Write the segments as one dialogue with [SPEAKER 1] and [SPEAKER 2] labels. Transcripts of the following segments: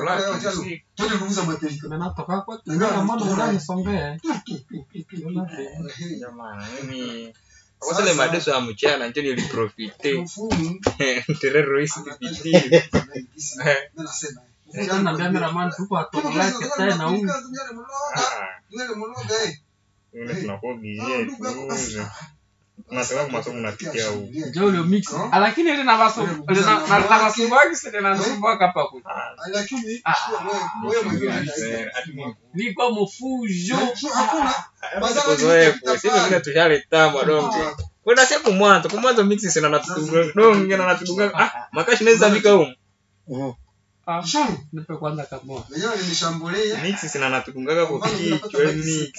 [SPEAKER 1] lake usiku.
[SPEAKER 2] Twende kuuza mwepelika.
[SPEAKER 3] Natoka kwa tena maana ndani songea.
[SPEAKER 1] Jamani, mimi kwa zile madeso ya mchana ndio niliprofite.
[SPEAKER 2] Mfumu.
[SPEAKER 1] Terrorist pitii.
[SPEAKER 2] Nasema.
[SPEAKER 3] Sasa na cameraman tuko atoleke tena huko.
[SPEAKER 1] Ah, una tunakuwa busy tu. Tunatoka kwa masomo napitia huko.
[SPEAKER 3] Ndio ule mix. Lakini ile na baso ile na na na basumbaki sasa na nasumbaka hapa kwa.
[SPEAKER 2] Lakini
[SPEAKER 3] Ah,
[SPEAKER 2] wewe mwingine
[SPEAKER 3] Ni kwa mfujo.
[SPEAKER 2] hakuna
[SPEAKER 1] Uzoefu, sisi vile tushaleta madonge. Kuna siku mwanzo, kwa mwanzo mix sina natudunga. Donge na natudunga. Ah, makashi naweza fika huko.
[SPEAKER 3] Ah, nipe kwanza kama.
[SPEAKER 2] wenyewe nilishambulia
[SPEAKER 1] Mix sina natudungaga kwa kichwa mix.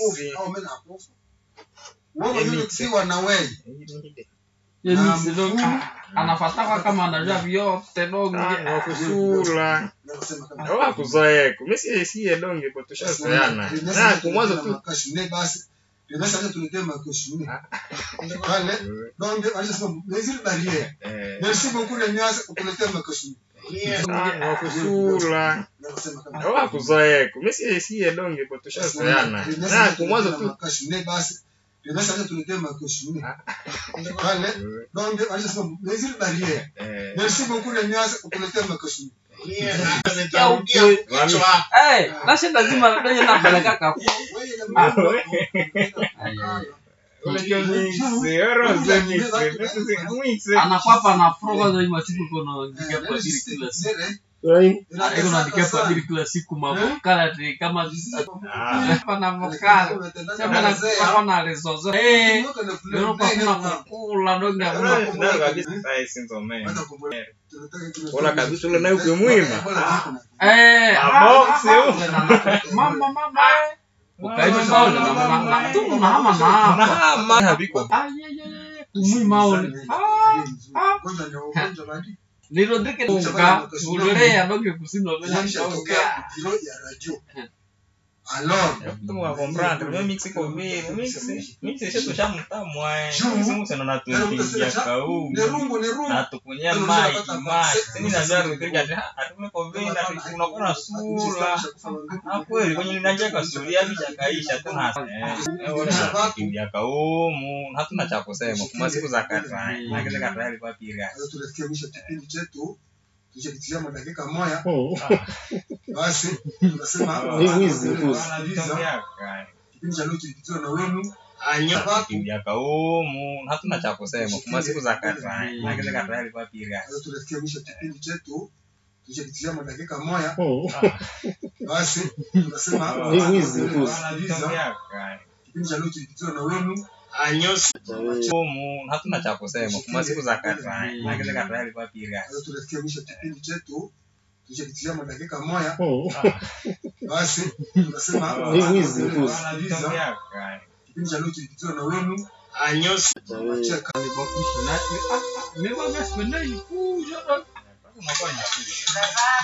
[SPEAKER 2] ukiwa na wewe
[SPEAKER 3] Ye mix ndio anafataka kama anajua vyote donge.
[SPEAKER 1] Ah, kusula.
[SPEAKER 2] nasema kama
[SPEAKER 1] Oa kuzoeku. Mimi si si donge kwa tushazoeana. Na kwa mwanzo tu
[SPEAKER 2] basi basi hata tuletee makoshi pale donc alisema les barrières
[SPEAKER 1] eh
[SPEAKER 2] merci beaucoup les nuances kutuletea makoshi
[SPEAKER 1] ah, kusula.
[SPEAKER 2] nasema kama
[SPEAKER 1] Oa kuzoeku. Mimi si si donge kwa tushazoeana. Na kwa mwanzo tu
[SPEAKER 2] basi basi hata tuletee makoshi pale donc alisema les barrières
[SPEAKER 1] eh
[SPEAKER 2] merci beaucoup les nuances kutuletea makoshi
[SPEAKER 3] Eh, nashinda zima ndio napeleka kafu.
[SPEAKER 1] Unajua mix, oroze mix. Mix.
[SPEAKER 3] Anakwapa na pro kwanza hii masiku kuna ndikia kwa diri kila siku. Iko na ndikia kwa diri kila siku mavokala ati kama
[SPEAKER 1] Ah,
[SPEAKER 3] hapa na vokala. Sema na hapa na resozo. Eh, leo kwa kuna kukula donge hakuna
[SPEAKER 1] na kabisa sai sinzo mimi. Ola kabisa ule nayo kumwima.
[SPEAKER 3] Eh,
[SPEAKER 1] Maboksi huko.
[SPEAKER 3] mama mama. Ukaita sawa na mama na tu na hama na hapa.
[SPEAKER 1] Mahama habiko.
[SPEAKER 3] Ayayaya, kumwima ole. Ah, Nilo ndike tunga, ulea donge kusindo vena shauka.
[SPEAKER 2] Alors,
[SPEAKER 1] Tumu wa comprendre, mimi mix iko vile, mix mix sio tushamtamu ai. Mix mux na tuingia kau.
[SPEAKER 2] nerungu nerungu
[SPEAKER 1] Na tukunya mai mai. Sini na ndio ndio ati atume kwa vile na tunakuwa na sura. Ah kweli kwenye ninajeka suria bisha kaisha tuna. Eh, wale kimbia kaumu, hatuna cha kusema. Kuma siku za katai. Na kile katai ilikuwa pira.
[SPEAKER 2] Sasa tunafikia mwisho wa kipindi chetu tulichokitizama dakika moja basi tunasema
[SPEAKER 1] Anavitongia kai.
[SPEAKER 2] kipindi cha leo tulikitiwa na wenu
[SPEAKER 1] kimbia kaumu hatuna cha kusema kuma siku za katai na kile katai ilikuwa pira
[SPEAKER 2] sasa tunafikia mwisho wa kipindi chetu tulichokitizama dakika moja basi tunasema
[SPEAKER 1] anavitongia kai
[SPEAKER 2] kipindi cha leo tulikitiwa na wenu
[SPEAKER 1] kaumu hatuna cha kusema kuma siku za katai na kile katai ilikuwa pira
[SPEAKER 2] sasa tunafikia mwisho wa kipindi chetu tulichokitizama dakika moja basi tunasema
[SPEAKER 1] anavitongia kai
[SPEAKER 2] kipindi cha leo tulikitiwa na wenu cheka
[SPEAKER 3] Alipokushi na ah, ah, mimi bwana sipenda ikuja don.
[SPEAKER 1] unakuwa ni shida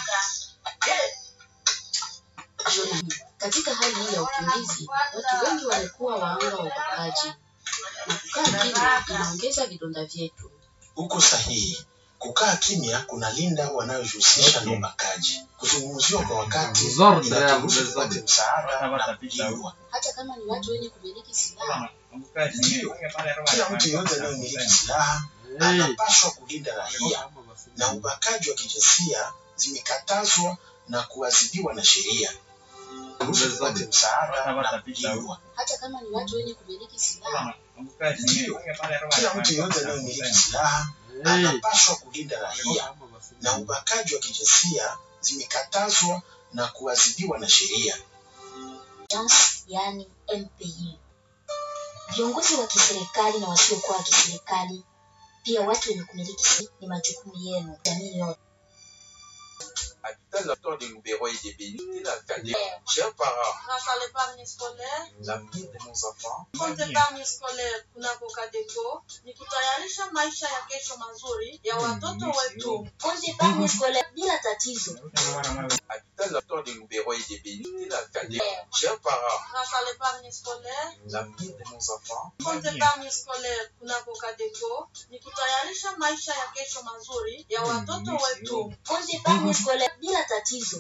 [SPEAKER 4] Katika hali hii ya ukimbizi, watu wengi wamekuwa wahanga wa ubakaji, na kukaa kimya inaongeza vidonda vyetu.
[SPEAKER 5] Uko sahihi. Kukaa kimya kunalinda wanayojihusisha na ubakaji. Kuzungumziwa kwa wakati
[SPEAKER 3] Zorte ya
[SPEAKER 5] inaturuhusu
[SPEAKER 3] mzee.
[SPEAKER 5] tupate msaada
[SPEAKER 1] Hapa
[SPEAKER 5] na
[SPEAKER 1] tapita
[SPEAKER 5] kukingwa.
[SPEAKER 4] Hata kama ni watu wenye kumiliki silaha,
[SPEAKER 5] Kila mtu yeyote anayemiliki silaha
[SPEAKER 3] Eh.
[SPEAKER 5] anapaswa kulinda raia, na ubakaji wa kijinsia zimekatazwa na kuadhibiwa na sheria. Ruhusu tupate msaada na kukingwa.
[SPEAKER 4] hata kama ni watu wenye kumiliki silaha,
[SPEAKER 5] Kila mtu yeyote anayemiliki silaha
[SPEAKER 3] Eh.
[SPEAKER 5] anapaswa kulinda raia, na ubakaji wa kijinsia zimekatazwa na kuadhibiwa na sheria.
[SPEAKER 4] Agence, yani MPI. Viongozi wa kiserikali na wasiokuwa wa kiserikali, pia watu wenye kumiliki silaha, ni majukumu yenu, jamii yote.
[SPEAKER 6] Habitat l'acteur de Loubero et des Bénis, la cadet. Chers parents,
[SPEAKER 7] grâce à l'épargne scolaire,
[SPEAKER 6] l'avenir de nos enfants
[SPEAKER 7] compte épargne scolaire kunako Kadeco ni kutayarisha maisha ya kesho mazuri ya watoto wetu.
[SPEAKER 4] Konde épargne scolaire bila tatizo.
[SPEAKER 6] Habitat l'acteur de Loubero et des Bénis, la cadet. Chers parents,
[SPEAKER 7] Grâce à l'épargne scolaire,
[SPEAKER 6] l'avenir de nos enfants
[SPEAKER 7] compte épargne scolaire kunako Kadeco ni kutayarisha maisha ya kesho mazuri ya watoto wetu.
[SPEAKER 4] Konde épargne scolaire bila tatizo.